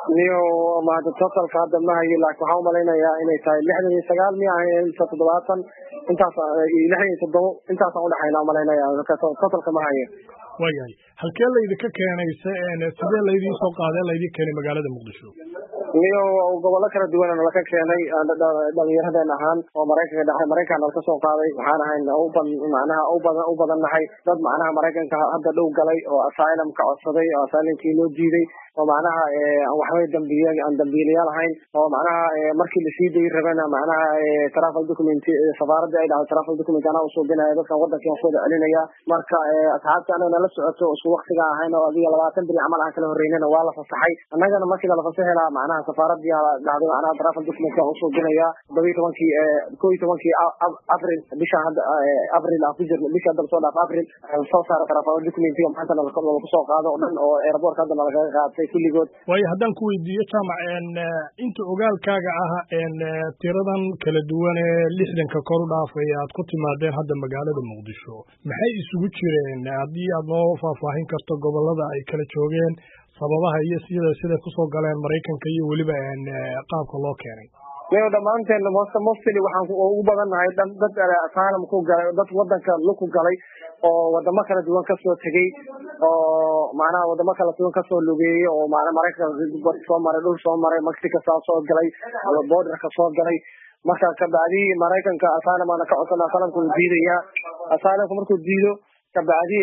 niyo mahada totalka hadda ma hayo laakiin waxaan umalaynayaa inay tahay lixdan iyo sagaal miya mise toddobaatan intaas lixdan iyo toddobo intaasaan udhexayna umalaynaya totalka ma hayo waayahay halkee laydinka keenayse sidee laydin soo qaadee laydin keenay magaalada muqdisho niyo gobollo kala duwan laka keenay dhalinyaradeen ahaan oo maraykanka dhaxay maraykan nalka soo qaaday waxaan ahayn macnaha u badan nahay dad macnaha maraykanka hadda dhow galay oo asylum ka codsaday oo asylumkii loo diiday oo macnaha waxbay dambiye aan dambiilayaal ahayn oo macnaha markii lasii dayi rabana macnaha travel document safaaradda ay dhacday travel document anaa usuubinaya dadkan wadankii aan kuwada celinaya marka asxaabta anaga nala socoto isku waktiga ahayn oo adiga labaatan beri camal aan kala horeynana waa la fasaxay annagana markii nala fasaxi lahaa macnaha safaaradii dhacday macnaha travel document aan usuubinaya todoba iyo tobankii ko iyo tobankii april bisha hadda april aan ku jirno bisha hadda lasoo dhaaf april soo saara travel documentiga maanta nalaku soo qaado o dhan oo airportka hadda nalagaga qaatay kulligood waayo haddaan ku weydiiyo jaamac inta ogaalkaaga ah tiradan kala duwan ee lixdanka kor u dhaafay aad ku timaadeen hadda magaalada muqdisho maxay isugu jireen haddii aad noo faahfaahin karto gobolada ay kala joogeen sababaha iyo sida siday kusoo galeen maraykanka iyo weliba qaabka loo keenay niyo dhammaanteen mostly waxaan ugu badannahay dad asylum ku galay dad wadanka luku galay oo wadamo kala duwan kasoo tegey oo macnaha wadamo kala duwan kasoo lugeeyey oo mana maraykanka soo maray dhul soo maray mexico saa soo galay borderka soo galay marka kabacdi maraykanka asylum aana ka codsan asylumka uu diidaya asylumka markuu diido kabacdi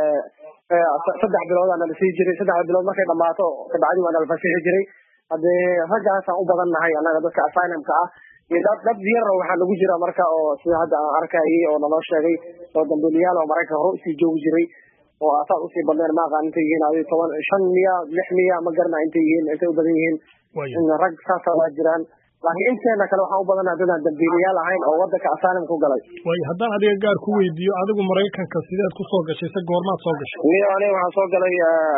saddex bilood aana lasii jiray saddex bilood markay dhamaato kabacdi waana la fasixi jiray haddee raggaasaan u badan nahay annaga dadka asylumka ah iyo dad dad yar waxaa lagu jira marka oo sida hadda aan arkayay oo naloo sheegay oo dambiiliyaal oo maraykanka hore usii joogi jiray oo asaas usii badneen ma aqaan intay yihiin adi toban shan miya lix miya ma garana intay yihiin intay u badan yihiin rag saasa waa jiraan laakiin inteena kale waxaan u badanaha dadaan dambiiliyaal ahayn oo wadanka asylumka u galay way haddaan adiga gaar ku weydiiyo adigu maraykanka sideed ku soo gashay se goormaad soo gashay niyo aniga waxaan soo galay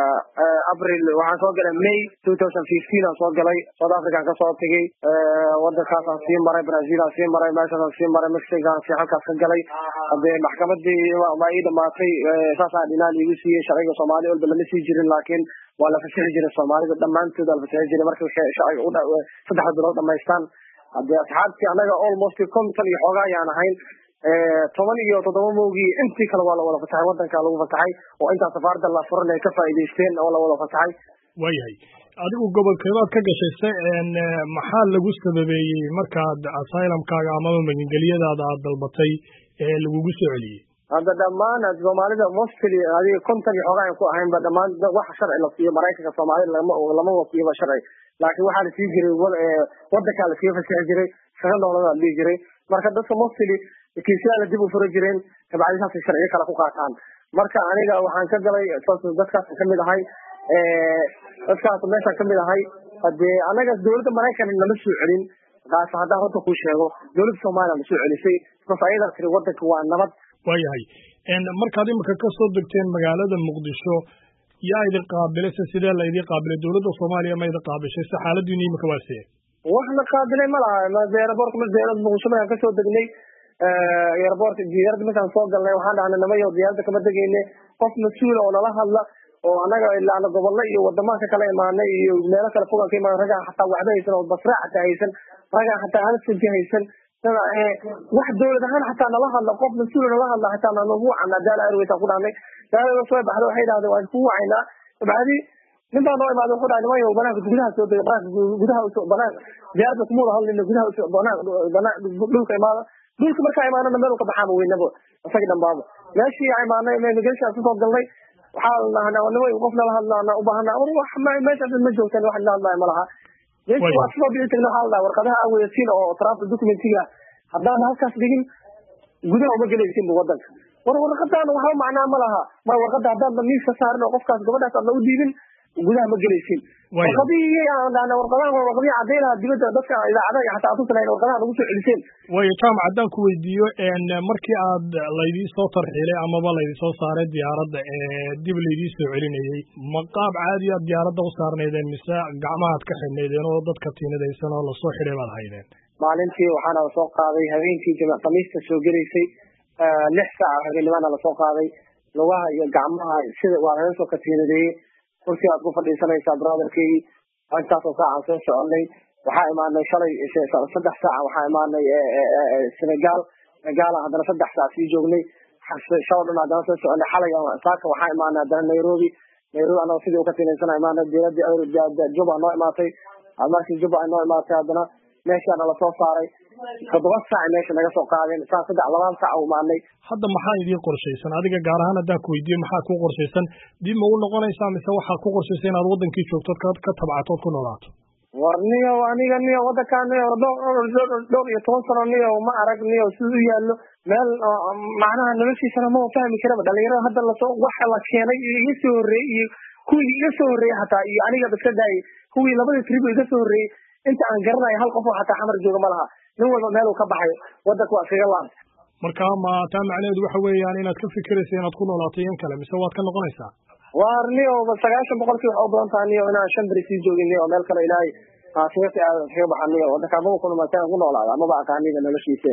april waxaan soo galay may two thousand fifteen aan soo galay south african kasoo tegey wadankaasaan sii maray brazil aan sii maray meeshaasaan sii maray mexican sii halkaas ka galay hadee maxkamadii waa ii dhamaatay saasaa dhinaan iigu siiyey sharciga soomaali walba lama sii jirin laakiin waa la fasixi jiray soomaalida dhammaantood waa la fasixi jiray markay sharciga saddex bilood dhamaystaan hadee asxaabtii annaga almost konton iyo xoogaa ayaan ahayn toban iyo toddoba mowgii intii kale waa la wada fasaxay wadanka lagu fasaxay oo intaa safaarada la furan ay ka faa'iidaysteen oo la wada fasaxay waayahay adigu gobolkeedaad ka gashay se maxaa lagu sababeeyey markaad asylumkaaga amaba magangelyadaada aad dalbatay ee lagugu soo celiyey hadda dhammaan soomaalida mostly adiga konton iyo xoogaa ku ahaynba dhammaan wax sharci la siiyo maraykanka soomaalida lama lama wasiiba sharci laakiin waxaa la sii jiray wadankaa lasii fasixi jiray shaqa noolada la dhihi jiray marka dadka mostly kiisyaala dib u fura jireen kabacdi saasay sharciyo kale ku qaataan marka aniga waxaan ka galay dadkaas kamid ahay dadkaas meeshaan kamid ahay hadee anaga dawladda maraykan nama soo celin kaas haddaan horta kuu sheego dawladda soomaaliya na soo celisay bas ayadaa tiri wadanka waa nabad waayahay markaad imika ka soo degteen magaalada muqdisho yaa idin qaabilay se sidee la idin qaabilay dawladda soomaaliya ma idin qaabishay se xaaladiina imika waa see wax na qaabilay ma laha airport dawlad muqdisho markaan kasoo degnay airport diyaaradda markaan soo galnay waxaan dhahnay namayo diyaaradda kama degeyne qof mas-uula oo nala hadla oo anaga ilaana gobollo iyo wadamaha ka kala imaanay iyo meelo kale fogaan ka imaanay ragaa xataa waxba haysan oo basraa xataa haysan ragaa xataa anasanki haysan wax dawlad ahaan xataa nala hadla qof mas-uula nala hadla xataa nagu wacana daala airways aan ku dhahnay daala soo baxda waxay dhahdeen waan ku wacaynaa kabacdi nin baa noo imaada wuxuu dhahay nimayo banaanka gudaha soo dega banaanka gudaha banaan diyaaradda kumuwada hadlina gudaha banaan dhulka imaada dhulka markaa imaanana meel ka baxaama weynaba isagi dhambaaba meeshii imaanay immigration kasoo galnay waxaa lahnaa nima qof nala hadlaana ubaahana wax meeshaas ma joogtaan wax nala hadlaya malaha meeshii waa soo bixi tagna waxaa la dhaha warqadaha aan weyasiin oo travel documentiga haddaan halkaas dhigin gudaha uma gelaysin bu wadanka war warqadaan waxba macnaa ma laha ma warqada haddaan miiska saarin oo qofkaas gabadhaas aad lagu dhiibin gudaha ma gelaysin warqadihii aan dhahna warqadahan waa warqadihii cadaynaha dibadda dadka idaacadaha iyo xataa atusanayna warqadaha nagu soo celiseen waayo jaamac haddaan ku weydiiyo markii aad laydii soo tarxiilay amaba laydii soo saaray diyaaradda ee dib laydii soo celinayey ma qaab caadi aad diyaaradda u saarnaydeen mise gacmahaad ka xidhnaydeen oo dadka tiinadaysan oo lasoo xidhay baad haydeen maalintii waxaana lasoo qaaday habeenkii jimc khamiista soo gelaysay lix saaca habeennimaana lasoo qaaday lugaha iyo gacmaha sida waa laga soo katiinadeeyey kursi aad ku fadhiisanaysaa brotherkii intaasoo saacaan soo soconay waxaa imaanay shalay saddex saaca waxaa imaanay senegal senegaala haddana saddex saac sii joognay shalo dhan haddana soo soconay xalay saaka waxaa imaanay haddana nairobi nairobi anagoo sidii uka tinaysana imaanay diyaaradii juba noo imaatay markii juba ay noo imaatay haddana meeshaana lasoo saaray toddoba saac meesha naga soo qaadeen saa saddex labaan saac u imaanay hadda maxaa idiin qorshaysan adiga gaar ahaan haddaan ku weydiiyo maxaa ku qorshaysan dib ma u noqonaysaa mise waxaad ku qorshaysa inaad wadankii joogtood ka tabcatood ku noolaato war niyo aniga niyo wadankaa niyo dhowr iyo toban sano niyo ma arag niyo siduu yaallo meel macnaha noloshiisana ma fahmi karaba dhalinyarada hadda lasoo waxa la keenay iyo iga soo horreeyey iyo kuwii iga soo horreeyey hataa iyo aniga iska daayay kuwii labadii tribo iga soo horreeyey inta aan garanayo hal qof oo hataa xamar jooga ma laha nin walba meel uu ka baxayo wadanka waa iskaga laantay marka ma taa macnaheedu waxa weeyaan inaad ka fikiraysa inaad ku noolaato iyan kale mise waad ka noqonaysaa war niyo sagaashan boqolkii waxa u badan taha niyo inaan shan beri sii joogin niyo meel kale ilaahay kaga kaga baxa niyo wadanka maba ku ku noolaada maba aqaaniba noloshiisa